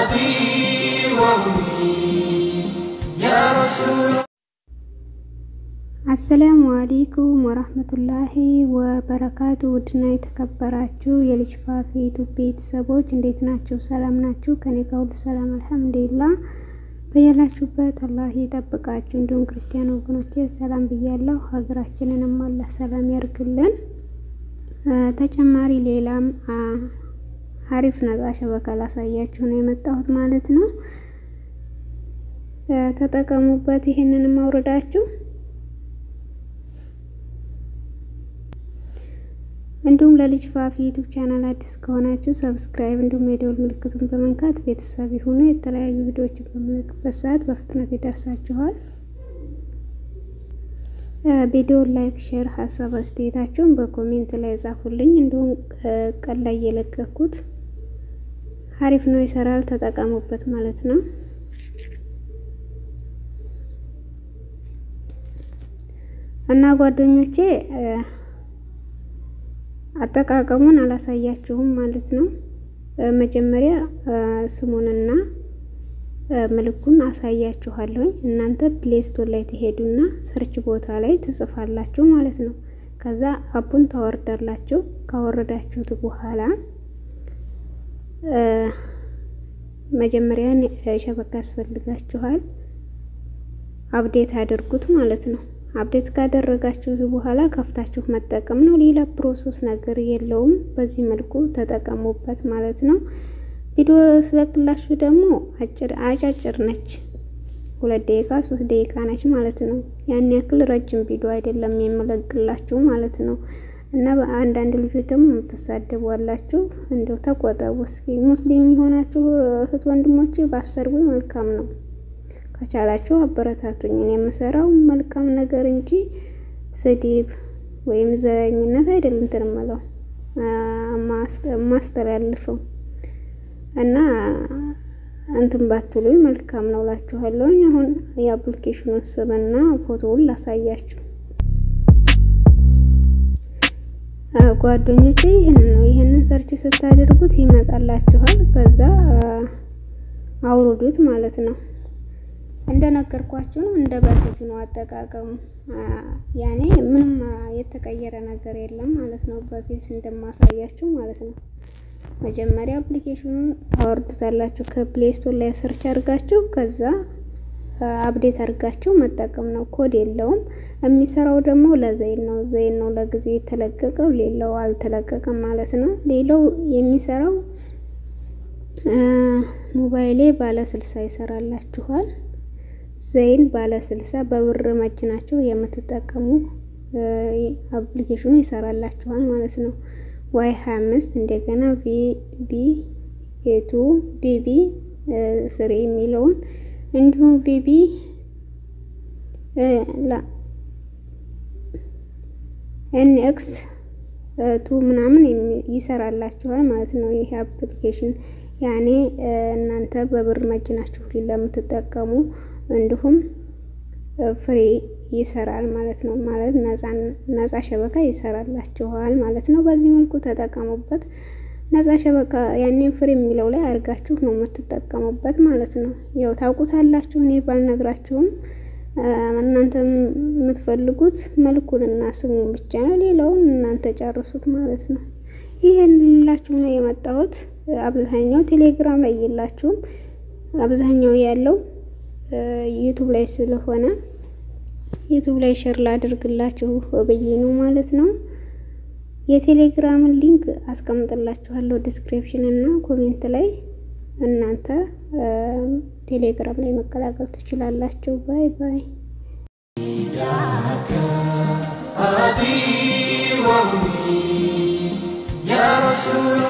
أبي وأمي يا رسول አሰላሙ አሌይኩም ወራህመቱላሂ ወበረካቱ። ውድና የተከበራችሁ የልጅ ፋፊ ዩቱብ ቤተሰቦች እንዴት ናችሁ? ሰላም ናችሁ? ከኔ ጋር ሁሉ ሰላም አልሐምዱሊላህ። በያላችሁበት አላህ ይጠብቃችሁ። እንዲሁም ክርስቲያን ወገኖቼ ሰላም ብያለሁ። ሀገራችንንም አላህ ሰላም ያርግልን። ተጨማሪ ሌላም አሪፍ ነጻ ሸበካ ላሳያችሁ ነው የመጣሁት ማለት ነው። ተጠቀሙበት። ይህንንም አውርዳችሁ እንዲሁም ለልጅ ፋፊ ዩቱብ ቻናል አዲስ ከሆናችሁ ሰብስክራይብ እንዲሁም የደወል ምልክቱን በመንካት ቤተሰብ ይሁኑ። የተለያዩ ቪዲዮዎችን በምንለቅበት ሰዓት በፍጥነት ይደርሳችኋል። ቪዲዮን ላይክ፣ ሼር፣ ሀሳብ አስተያየታችሁን በኮሜንት ላይ ጻፉልኝ። እንዲሁም ቀን ላይ የለቀኩት አሪፍ ነው፣ ይሰራል፣ ተጠቀሙበት ማለት ነው። እና ጓደኞቼ አጠቃቀሙን አላሳያችሁም ማለት ነው። መጀመሪያ ስሙንና ምልኩን አሳያችኋለሁኝ። እናንተ ፕሌስቶር ላይ ትሄዱና ሰርች ቦታ ላይ ትጽፋላችሁ ማለት ነው። ከዛ አፑን ታወርዳላችሁ። ካወረዳችሁት በኋላ መጀመሪያ ሸበካ ያስፈልጋችኋል። አፕዴት አድርጉት ማለት ነው። አፕዴት ካደረጋችሁት በኋላ ከፍታችሁ መጠቀም ነው። ሌላ ፕሮሰስ ነገር የለውም። በዚህ መልኩ ተጠቀሙበት ማለት ነው። ቪዲዮ ስለቅላችሁ ደግሞ አጫጭር ነች፣ ሁለት ደቂቃ ሶስት ደቂቃ ነች ማለት ነው። ያን ያክል ረጅም ቪዲዮ አይደለም የምለቅላችሁ ማለት ነው። እና በአንዳንድ ልጆች ደግሞ የምትሳደቡ አላችሁ። እንደው ተቆጠቡ እስኪ። ሙስሊም የሆናችሁ እህት ወንድሞች ባሰርቡ መልካም ነው። ከቻላችሁ አበረታቱኝ። እኔ የምሰራው መልካም ነገር እንጂ ስድብ ወይም ዘረኝነት አይደለም እንትን እምለው ማስተላልፈው እና እንትን ባትሉኝ መልካም ነው እላችኋለሁኝ። አሁን የአፕሊኬሽኑን ስምና ፎቶውን ላሳያችሁ ጓደኞቼ። ይህንን ነው ይህንን ሰርች ስታደርጉት ይመጣላችኋል። ከዛ አውርዱት ማለት ነው። እንደነገርኳችሁ ነው። እንደ በፊት ነው አጠቃቀሙ። ያኔ ምንም የተቀየረ ነገር የለም ማለት ነው። በፊት እንደማሳያችሁ ማለት ነው። መጀመሪያ አፕሊኬሽኑን ታወርዱታላችሁ ከፕሌይ ስቶር ላይ ሰርች አድርጋችሁ ከዛ አፕዴት አድርጋችሁ መጠቀም ነው። ኮድ የለውም። የሚሰራው ደግሞ ለዘይን ነው። ዘይን ነው ለጊዜው የተለቀቀው፣ ሌላው አልተለቀቀም ማለት ነው። ሌላው የሚሰራው ሞባይሌ ባለ ስልሳ ይሰራላችኋል። ዘይን ባለ ስልሳ በብር መጭናችሁ የምትጠቀሙ አፕሊኬሽኑ ይሰራላችኋል ማለት ነው። ዋይ 25 እንደገና ቪቢ ኤቱ ቢቢ ስሪ የሚለውን እንዲሁም ቪቢ ኤንኤክስ ቱ ምናምን ይሰራላችኋል ማለት ነው። ይሄ አፕሊኬሽን ያኔ እናንተ በብር መጭናችሁ ለምትጠቀሙ እንዲሁም ፍሬ ይሰራል ማለት ነው። ማለት ነፃ ሸበካ ይሰራላችኋል ማለት ነው። በዚህ መልኩ ተጠቀሙበት። ነፃ ሸበካ ያኔን ፍሬ የሚለው ላይ አድርጋችሁ ነው የምትጠቀሙበት ማለት ነው። ያው ታውቁታላችሁ፣ እኔ ባልነግራችሁም እናንተ የምትፈልጉት መልኩንና ስሙን ብቻ ነው። ሌላውን እናንተ ጨርሱት ማለት ነው። ይሄን ልላችሁ ነው የመጣሁት። አብዛኛው ቴሌግራም ላይ የላችሁም። አብዛኛው ያለው ዩቱብ ላይ ስለሆነ ዩቱብ ላይ ሼር ላድርግላችሁ ብዬ ነው ማለት ነው። የቴሌግራምን ሊንክ አስቀምጥላችኋለሁ ዲስክሪፕሽን እና ኮሜንት ላይ እናንተ ቴሌግራም ላይ መቀላቀል ትችላላችሁ። ባይ ባይ። أبي وأمي يا رسول